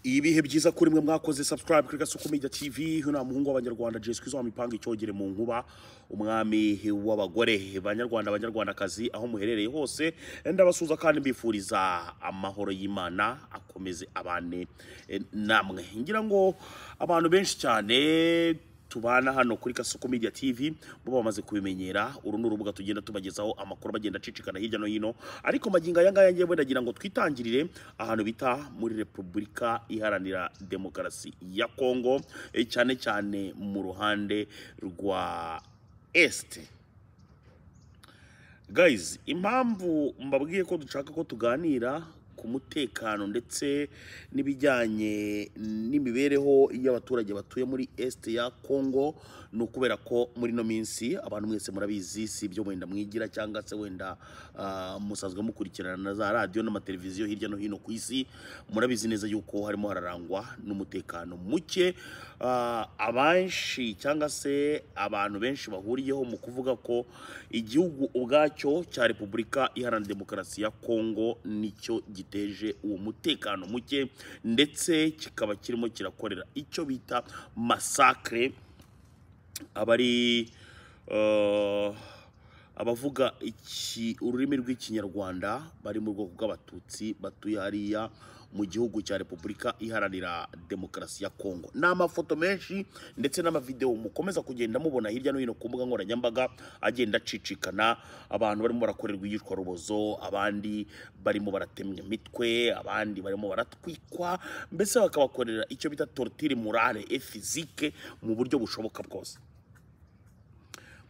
ibihe byiza kuri mwe mwakoze subscribe kuri gasuku media tv hino muhungu w'abanyarwanda jesu kwizo mipanga icyogere mu nkuba umwami w'abagore banyarwanda abanyarwandakazi aho muherereye hose ndabasuhuza kandi mbifuriza amahoro y'imana akomeze abane eh, namwe ngira ngo abantu benshi cyane tubana hano kuri Kasuku Media TV bo bamaze kubimenyera uru ni urubuga tugenda tubagezaho amakuru bagenda acicikana hirya no hino ariko magingo aya ngaya ngewe ndagira ngo twitangirire ahantu bita muri Repubulika Iharanira Demokarasi ya Kongo eh, cyane cyane mu ruhande rwa Este guys impamvu mbabwiye ko dushaka ko tuganira ku mutekano ndetse n'ibijyanye n'imibereho y'abaturage batuye muri este ya congo ni ukubera ko muri ino minsi abantu mwese murabizi si ibyo wenda mwigira cyangwa se wenda ah, musanzwe mukurikirana na za radiyo n'amateleviziyo hirya no hino ku isi murabizi neza yuko harimo hararangwa n'umutekano muke Ah, abenshi cyangwa se abantu benshi bahuriyeho mu kuvuga ko igihugu ubwacyo cya repubulika iharanira demokarasi ya kongo nicyo giteje uwo mutekano muke ndetse kikaba kirimo kirakorera icyo bita masakre abari eh, abavuga iki ururimi rw'ikinyarwanda bari mu bwoko bw'abatutsi batuye hariya mu gihugu cya repubulika iharanira demokarasi ya kongo ni amafoto menshi ndetse n'amavidewo mukomeza kugenda mubona hirya no hino ku mbuga nkoranyambaga agenda acicikana abantu barimo barakorerwa iyicwarubozo abandi barimo baratemwa imitwe abandi barimo baratwikwa mbese bakabakorera icyo bita tortire morale et physique mu buryo bushoboka bwose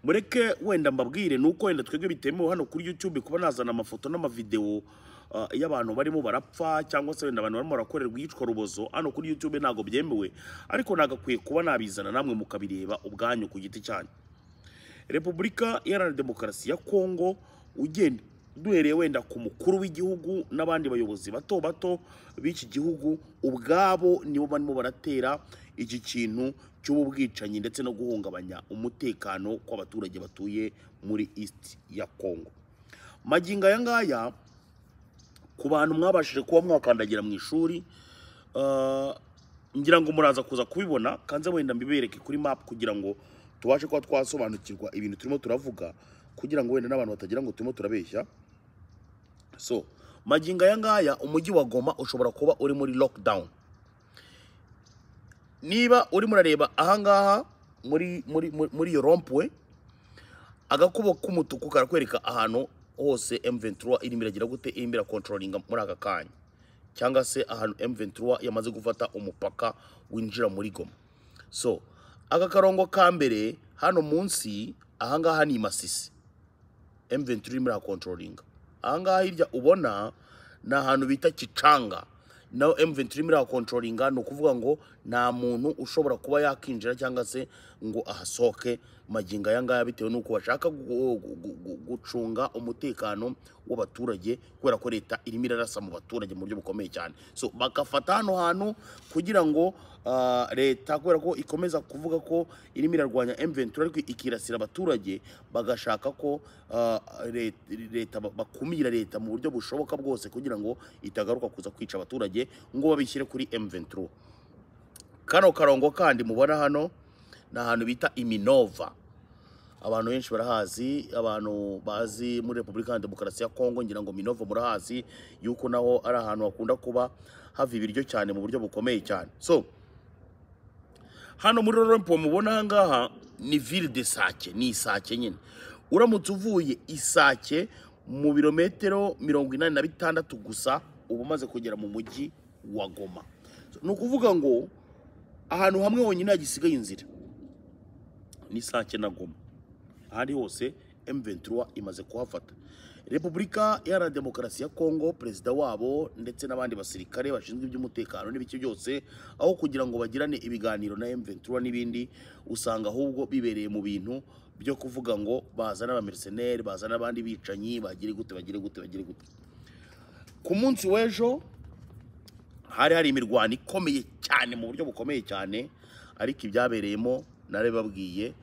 mureke wenda mbabwire ni uko wenda twebwe bitemewe hano kuri youtube kuba nazana amafoto n'amavidewo uh, y'abantu barimo barapfa cyangwa se wenda abantu barimo barakorerwa iyicwa rubozo hano kuri youtube ntabwo byemewe ariko nagakwiye kuba nabizana namwe mukabireba ubwanyu ku giti cyanyu repubulika iharanira demokarasi ya kongo ugenda duhereye wenda ku mukuru w'igihugu n'abandi bayobozi bato bato b'iki gihugu ubwabo nibo barimo baratera iki kintu cy'ubu bwicanyi ndetse no guhungabanya umutekano kw'abaturage batuye muri east ya kongo magingo aya ngaya ku bantu mwabashije kuba mwakandagira mu ishuri ah, ngira ngo muraza kuza kubibona kanze wenda mbibereke kuri map kugira ngo tubashe kuba twasobanukirwa ibintu turimo turavuga kugira ngo wenda n'abantu batagira ngo turimo turabeshya so magingo aya ngaya umujyi wa goma ushobora kuba uri muri lockdown niba urimo urareba ahangaha muri muri muri- muri iyo rompuwe agakubo k'umutuku karakwereka ahantu hose M23 irimo iragira gute irimo irakontrolinga muri aka kanya cyangwa se ahantu M23 yamaze gufata umupaka winjira muri Goma so aka karongo ka mbere hano munsi ahangaha ni Masisi M23 irimo irakontrolinga ahangaha hirya ubona ni ahantu bita Kicanga naho M23 irimo irakontrolinga ni ukuvuga ngo nta muntu ushobora kuba yakinjira cyangwa se ngo ahasohoke magingo aya ngaya bitewe n'uko bashaka gu- gu- gu- gu- gucunga umutekano w'abaturage kubera ko leta irimo irarasa mu baturage mu buryo bukomeye cyane so bagafata hano hantu kugira ngo ah, leta kubera ko ikomeza kuvuga ko irimo irarwanya M23 ariko ikirasira abaturage bagashaka ko ah, let- leta bakumira leta mu buryo bushoboka bwose kugira ngo itagaruka kuza kwica abaturage ngo babishyire kuri M23 kano karongo kandi mubona hano ni ahantu bita iminova abantu benshi barahazi abantu bazi muri repubulika iharanira demokarasi ya kongo ngira ngo minova murahazi yuko naho ari ahantu hakunda kuba hava ibiryo cyane mu buryo bukomeye cyane so hano muri rompo mubona ahangaha ni ville de sake ni isake nyine uramutse uvuye isake mu birometero mirongo inani na bitandatu gusa uba umaze kugera mu mujyi wa goma So, ni ukuvuga ngo ahantu hamwe honyine hagisigaye inzira ni sake na goma ahandi hose M23 imaze kuhafata Repubulika Iharanira Demokarasi ya Kongo perezida wabo ndetse n'abandi basirikare bashinzwe iby'umutekano n'ibiki byose aho kugira ngo bagirane ibiganiro na M23 n'ibindi usanga ahubwo bibereye mu bintu byo kuvuga ngo bazana abamercenaire bazana abandi bicanyi bagire gute bagire gute bagire gute ku munsi w'ejo hari hari imirwano ikomeye cyane mu buryo bukomeye cyane ariko ibyabereyemo narabibabwiye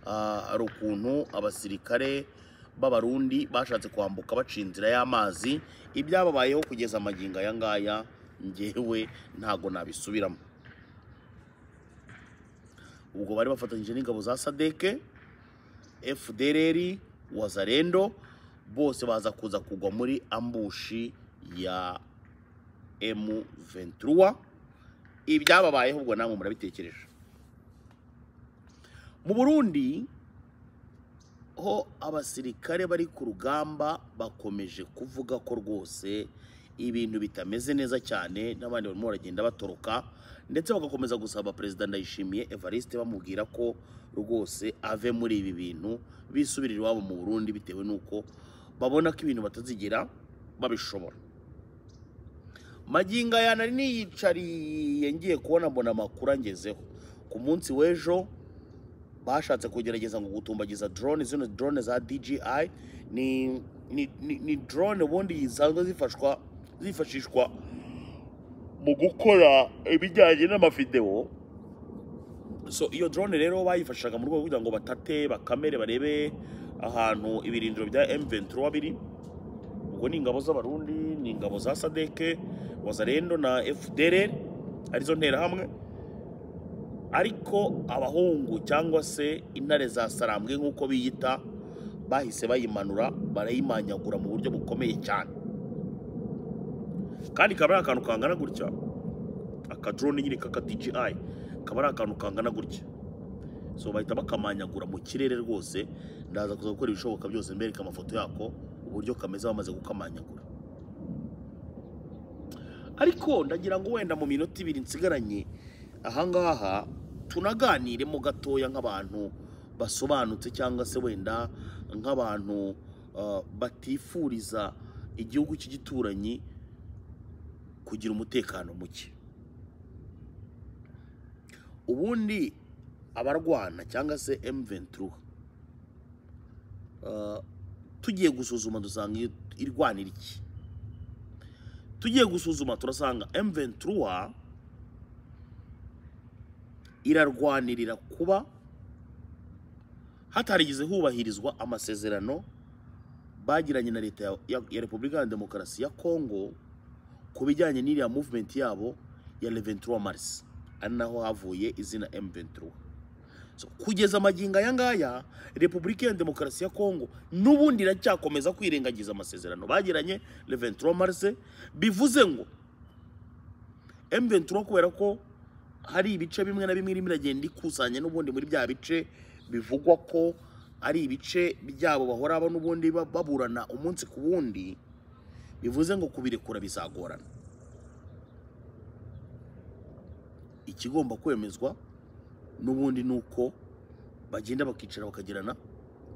Ah, hari ukuntu abasirikare b'abarundi bashatse kwambuka baca inzira y'amazi ibyababayeho kugeza amagingo aya ngaya ngewe ntago nabisubiramo ubwo bari bafatanyije n'ingabo za sadeke fdrr wazarendo bose baza kuza kugwa muri ambushi ya m23 ibyababayeho ubwo namwe murabitekereje mu burundi ho abasirikare bari ku rugamba bakomeje kuvuga ko rwose ibintu bitameze neza cyane n'abandi barimo baragenda batoroka ndetse bagakomeza gusaba perezida ndayishimiye evariste bamubwira ko rwose ave muri ibi bintu bisubirira iwabo mu burundi bitewe n'uko babona ko ibintu batazigera babishobora maginga ya nari niyicariye ngiye kubona mbona amakuru angezeho ku munsi w'ejo bashatse kugerageza ngo gutumbagiza drone zino drone za DJI ni ni, ni, ni drone ubundi zisanzwe zifashwa zifashishwa mu gukora ibijyanye n'amavideo so iyo drone rero bayifashaga mu rwego kugira ngo batate bakamere barebe ahantu ibirindiro bya M23 biri ubwo ni ingabo z'abarundi ni ingabo za Sadeke Wazarendo na FDLR arizo nterahamwe hamwe ariko abahungu cyangwa se intare za sarambwe nk'uko biyita bahise bayimanura barayimanyagura mu buryo bukomeye cyane kandi kaba ari akantu kangana gutya akadrone nyine kaka DJI kaba ari akantu kangana gutya so bahita bakamanyagura mu kirere rwose ndaza kuza gukora ibishoboka byose mbereka amafoto yako uburyo kameze bamaze kukamanyagura ariko ndagira ngo wenda mu minota ibiri nsigaranye ahangaha tunaganiremo gatoya nk'abantu basobanutse cyangwa se wenda nk'abantu uh, batifuriza igihugu cy'igituranyi kugira umutekano muke ubundi abarwana cyangwa se M23 uh, tugiye gusuzuma dusanga irwanira iki tugiye gusuzuma turasanga M23 irarwanirira kuba hatarigize hubahirizwa amasezerano bagiranye na leta ya repubulika ya demokarasi ya kongo ku bijyanye n'iriya muvumenti yabo ya leventura marisi ari naho havuye izina m23 kugeza amagingo aya ngaya repubulika ya demokarasi ya kongo n'ubundi iracyakomeza kwirengagiza amasezerano bagiranye leventura marisi bivuze ngo m23 kubera ko hari ibice bimwe na bimwe irimo iragenda ikusanya n'ubundi muri bya bice bivugwa ko ari ibice byabo bahora n'ubundi baburana umunsi ku wundi bivuze ngo kubirekura bizagorana ikigomba kwemezwa n'ubundi ni uko bagenda bakicara bakagirana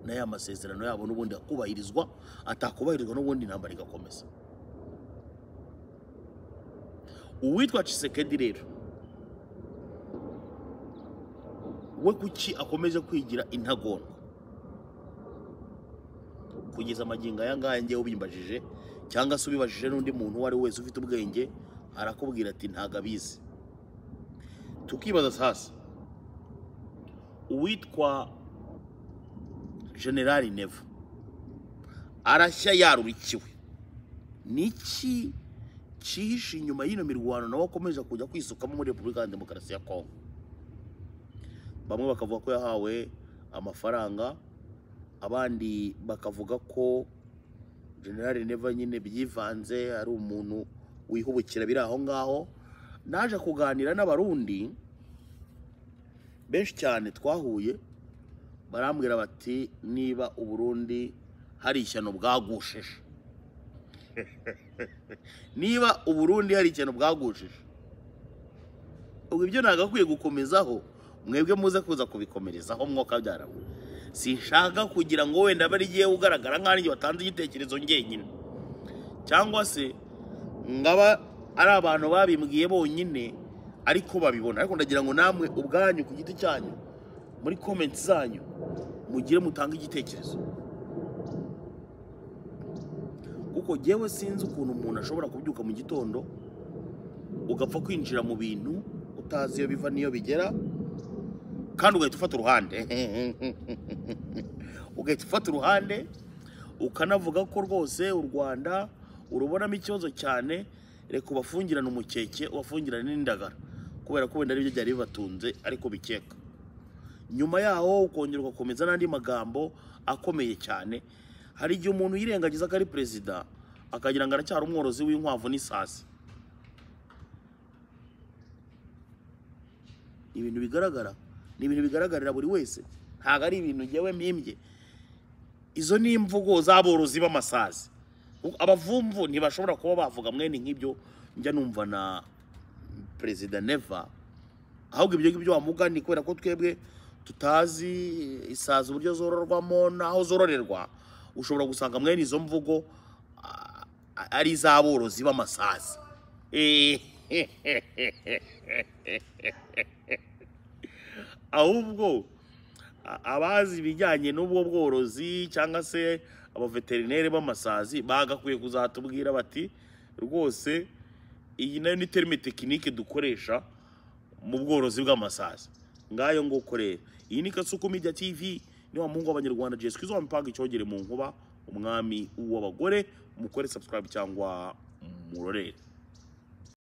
na ya masezerano yabo n'ubundi akubahirizwa atakubahirizwa n'ubundi intambara igakomeza uwitwa cisekedi rero we kuki akomeje kwigira intagondwa kugeza amagingo aya ngaya ngewe ubimbajije cyangwa se ubibajije n'undi muntu uwo ari we wese ufite ubwenge arakubwira ati ntago abizi tukibaza sasa uwitwa generali nevo arashya yarurikiwe niki cyihishe inyuma y'ino mirwano nawe akomeje kujya kwisukamo muri repubulika ya demokarasi ya kongo bamwe bakavuga ko yahawe amafaranga abandi bakavuga ko generale neva nyine byivanze ari umuntu wihubukira biri aho ngaho naje kuganira n'abarundi benshi cyane twahuye barambwira bati niba uburundi hari ishyano bwagushije niba uburundi hari ishyano bwagushije ubwo ibyo ntabwo akwiye gukomezaho mwebwe muze kuza kubikomerezaho mwuka byaramwe sinshaka kugira ngo wenda aba arigiye ugaragara nk'aho arigiye watanze igitekerezo ngenyine cyangwa se ngaba ari abantu babimbwiye bonyine ariko babibona ariko ndagira ngo namwe ubwanyu ku giti cyanyu muri komenti zanyu mugire mutange igitekerezo kuko ngewe sinzi ukuntu umuntu ashobora kubyuka mu gitondo ugapfa kwinjira mu bintu utazi iyo biva n'iyo bigera kandi ugahita ufata uruhande ugahita ufata uruhande ukanavuga ko rwose u rwanda urubonamo ikibazo cyane reka ubafungirane umukeke ubafungirane n'indagara kubera ko wenda aribyo byari bibatunze ariko bikeka nyuma yaho ukongera ugakomeza n'andi magambo akomeye cyane hari igihe umuntu yirengagiza ko ari perezida akagira ngo aracyari umworozi w'inkwavu n'isasi ibintu bigaragara ni ibintu bigaragarira buri wese ntabwo ari ibintu ngewe mpimbye izo ni imvugo z'aborozi b'amasazi abavumvu ntibashobora kuba bavuga mwene nk'ibyo njya numva na perezida neva ahubwo ibyo ngibyo wamugani kubera ko twebwe tutazi isazi uburyo zororwamo n'aho zororerwa ushobora gusanga mwene izo mvugo a- a- ari iz'aborozi b'amasazi ahubwo a- abazi ibijyanye n'ubwo bworozi cyangwa se abaveterineri b'amasazi bagakwiye kuzatubwira bati rwose iyi nayo ni terime tekinike dukoresha mu bworozi bw'amasazi ngayo nguko rero iyi ni kasuku media tv ni wa muhungu w'abanyarwanda jesi kwizo wamipanga icyogere mu nkuba umwami w'abagore mukore subscribe cyangwa murorere